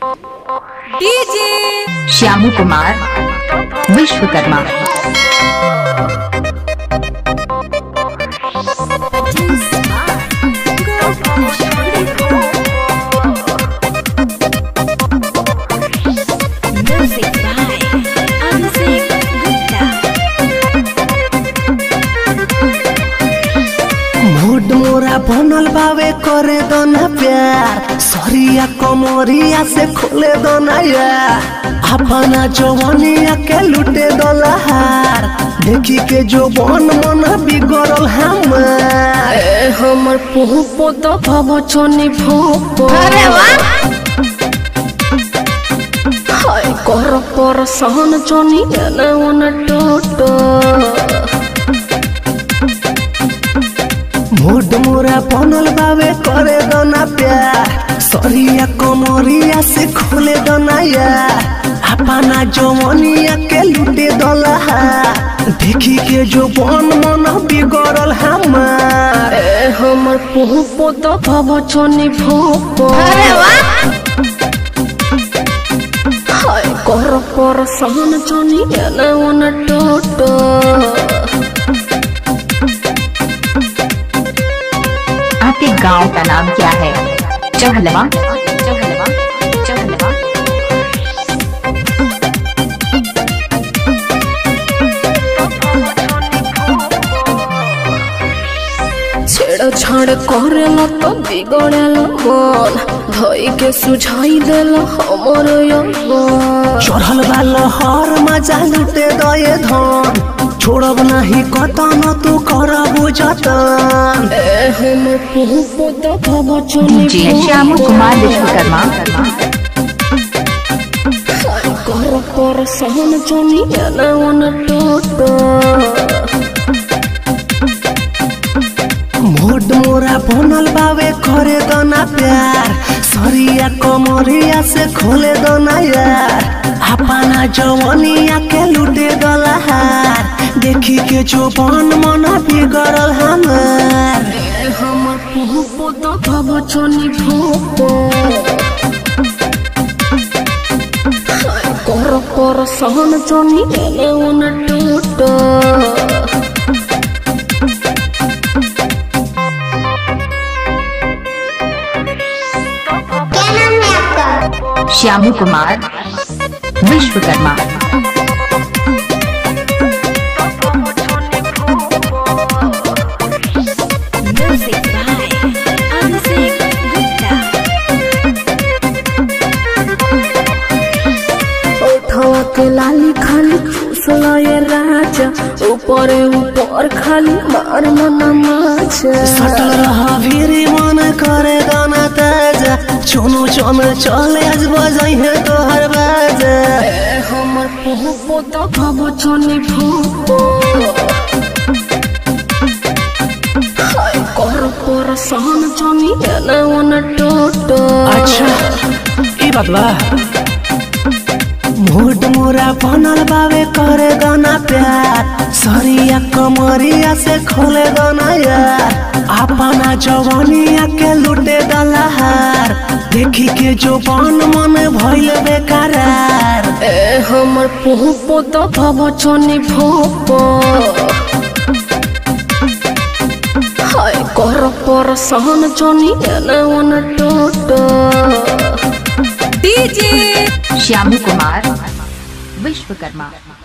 DJ Shyamu Kumar Vishwakarma music by Abhishek Gupta mood मोरा बनल बावे करे दो ना प्यार सरिया कमरिया से खोले दो ना यार अपना जवानिया के लुटे दो लहार देखी के जो बन मन बिगड़ल हमार ए हमर पुहु पोत भव छनी भोप अरे हाय कर पर सहन छनी एने ओने टोटो मूड मोरा बनल बावे करे दो ना प्यार सरिया कमरिया से खोले दो ना यार अपना जवानिया के लुटे दो लहार देखी के जो बन मन बिगड़ल हमार ए हमर पुहु पोत भव छनी भोप अरे हाय कर पर सहन छनी एने ओने टोटो आपके गांव का नाम क्या है चहलवा चहलवा चहलवा छेड़ छाड़ करेला तो बिगड़ेला मन धई के सुझाई देला हमर यौवन चढ़ल बा लहर मजा लुटे दये धन छोड़ब नहीं कतन तू करब जतन ए हमर पुहु पोत भव छनी जी श्यामू कुमार विश्वकर्मा कर पर सहन छनी एने ओने टोटो मोड मोरा बनल बावे करे दना प्यार सरिया कमरिया से खोले दना यार अपना जवानिया के लुटे दलहार देखी के जो बन मन बिगड़ल हमार ए हमर पुहु पोत भव छनी भोपो कर पर सहन छनी एने ओने टोटो श्यामू कुमार विश्वकर्मा म्यूजिक बाय अभिषेक गुप्ता उठवा के लाली खाली चूसला ये राजा ऊपर ऊपर खाली मार मना माचा सटल रहा फिरी मन करे दाना ताजा चुनु चुन चले आज बजाई है तोहर बाजा ए हमर पुहु पोत भव छनी भूपो हाय कर पर सहन छनी एने ओने टोटो अच्छा ई बात बा मूड मोरा बनल बावे करे गाना प्यार सरिया कमरिया से खोले गाना यार अपना जवानिया के लुटे दलहार देखी के जो बन मन भइल बेकरार ए हमर पुहु पोत भव छनी भूपो हाय कर पर सहन छनी एने ओने टोटो डीजे श्यामू कुमार विश्वकर्मा